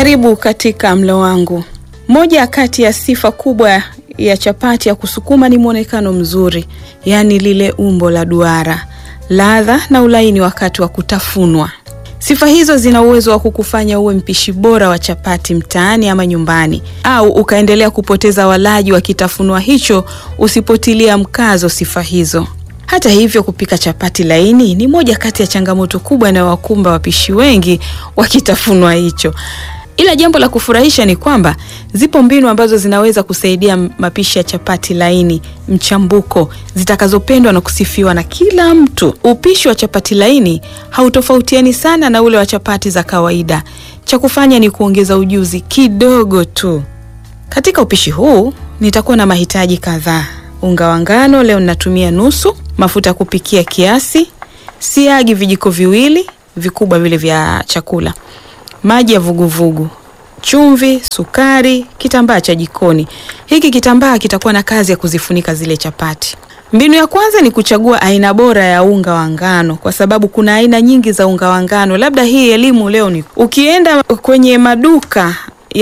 Karibu katika mlo wangu. Moja kati ya sifa kubwa ya chapati ya kusukuma ni mwonekano mzuri, yaani lile umbo la duara, ladha na ulaini wakati wa kutafunwa. Sifa hizo zina uwezo wa kukufanya uwe mpishi bora wa chapati mtaani ama nyumbani, au ukaendelea kupoteza walaji wa kitafunwa hicho usipotilia mkazo sifa hizo. Hata hivyo, kupika chapati laini ni moja kati ya changamoto kubwa inayowakumba wapishi wengi wa kitafunwa hicho. Ila jambo la kufurahisha ni kwamba zipo mbinu ambazo zinaweza kusaidia mapishi ya chapati laini mchambuko, zitakazopendwa na kusifiwa na kila mtu. Upishi wa chapati laini hautofautiani sana na ule wa chapati za kawaida. Cha kufanya ni kuongeza ujuzi kidogo tu. Katika upishi huu nitakuwa na mahitaji kadhaa: unga wa ngano, leo ninatumia nusu, mafuta ya kupikia kiasi, siagi vijiko viwili vikubwa vile vya chakula maji ya vuguvugu, chumvi, sukari, kitambaa cha jikoni. Hiki kitambaa kitakuwa na kazi ya kuzifunika zile chapati. Mbinu ya kwanza ni kuchagua aina bora ya unga wa ngano, kwa sababu kuna aina nyingi za unga wa ngano. Labda hii elimu leo ni ukienda kwenye maduka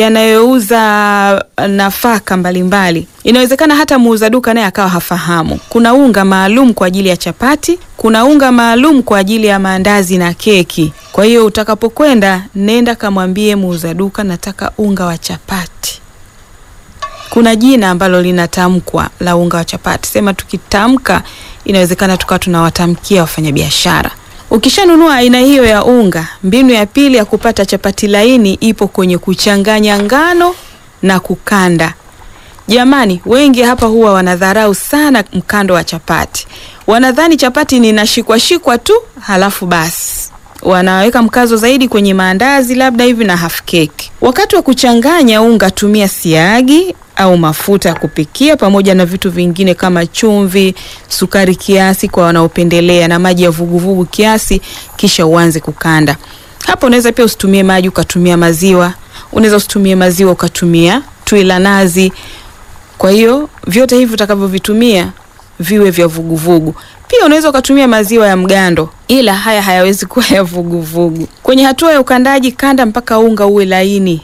yanayouza nafaka mbalimbali, inawezekana hata muuza duka naye akawa hafahamu. Kuna unga maalum kwa ajili ya chapati, kuna unga maalum kwa ajili ya maandazi na keki. Kwa hiyo utakapokwenda, nenda kamwambie muuza duka, nataka unga wa chapati. Kuna jina ambalo linatamkwa la unga wa chapati, sema tukitamka, inawezekana tukawa tunawatamkia wafanyabiashara. Ukishanunua aina hiyo ya unga, mbinu ya pili ya kupata chapati laini ipo kwenye kuchanganya ngano na kukanda. Jamani, wengi hapa huwa wanadharau sana mkando wa chapati. Wanadhani chapati ni nashikwashikwa tu halafu basi wanaweka mkazo zaidi kwenye maandazi labda hivi na half cake. Wakati wa kuchanganya unga, tumia siagi au mafuta ya kupikia pamoja na vitu vingine kama chumvi, sukari kiasi kwa wanaopendelea, na maji ya vuguvugu kiasi, kisha uanze kukanda. Hapo unaweza pia usitumie maji ukatumia maziwa, unaweza usitumie maziwa ukatumia tui la nazi. Kwa hiyo vyote hivi utakavyovitumia viwe vya vuguvugu. Pia unaweza ukatumia maziwa ya mgando, ila haya hayawezi kuwa ya vuguvugu. Kwenye hatua ya ukandaji, kanda mpaka unga uwe laini,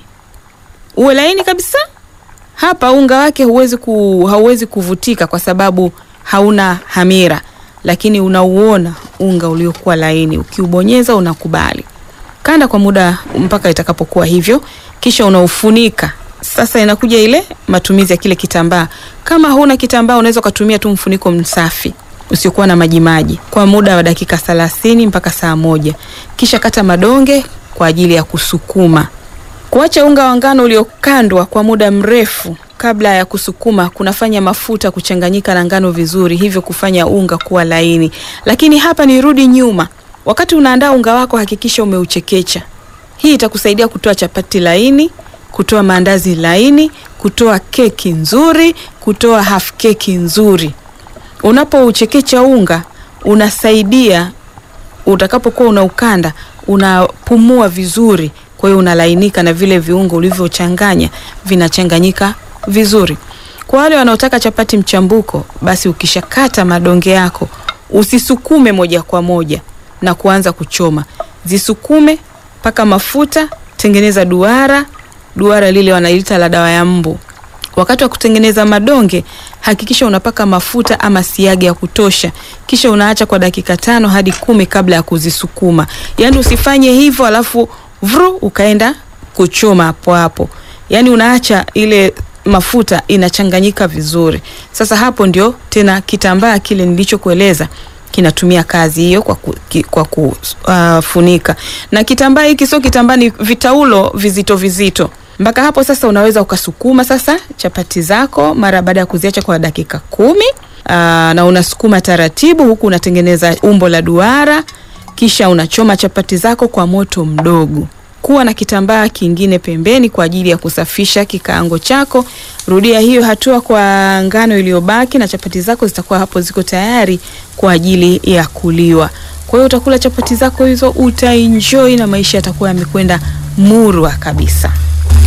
uwe laini kabisa. Hapa unga wake huwezi ku, hauwezi kuvutika kwa sababu hauna hamira, lakini unauona unga uliokuwa laini. Ukiubonyeza unakubali. Kanda kwa muda mpaka itakapokuwa hivyo, kisha unaufunika. Sasa inakuja ile matumizi ya kile kitambaa. Kama huna kitambaa, unaweza ukatumia tu mfuniko msafi usiokuwa na majimaji kwa muda wa dakika thelathini mpaka saa moja. Kisha kata madonge kwa ajili ya kusukuma. Kuacha unga wa ngano uliokandwa kwa muda mrefu kabla ya kusukuma kunafanya mafuta kuchanganyika na ngano vizuri, hivyo kufanya unga kuwa laini. Lakini hapa nirudi nyuma, wakati unaandaa unga wako hakikisha umeuchekecha. Hii itakusaidia kutoa chapati laini, kutoa maandazi laini, kutoa keki nzuri, kutoa half keki nzuri. Unapouchekecha unga unasaidia utakapokuwa unaukanda unapumua vizuri, kwa hiyo unalainika na vile viungo ulivyochanganya vinachanganyika vizuri. Kwa wale wanaotaka chapati mchambuko, basi ukishakata madonge yako usisukume moja kwa moja na kuanza kuchoma, zisukume mpaka mafuta, tengeneza duara, duara lile wanaliita la dawa ya mbu. Wakati wa kutengeneza madonge hakikisha unapaka mafuta ama siagi ya kutosha, kisha unaacha kwa dakika tano hadi kumi kabla ya kuzisukuma. Yaani usifanye hivyo alafu vru ukaenda kuchoma hapo hapo, yaani unaacha ile mafuta inachanganyika vizuri. Sasa hapo ndio tena kitambaa kile nilichokueleza kinatumia kazi hiyo kwa, ku, ki, kwa kufunika. Uh, na kitambaa hiki sio kitambaa, ni vitaulo vizito vizito mpaka hapo sasa unaweza ukasukuma sasa chapati zako mara baada ya kuziacha kwa dakika kumi. Aa, na unasukuma taratibu huku unatengeneza umbo la duara, kisha unachoma chapati zako kwa moto mdogo. Kuwa na kitambaa kingine pembeni kwa ajili ya kusafisha kikaango chako. Rudia hiyo hatua kwa ngano iliyobaki na chapati zako zitakuwa hapo ziko tayari kwa ajili ya kuliwa. Kwa hiyo utakula chapati zako hizo, utaenjoy na maisha yatakuwa yamekwenda murwa kabisa.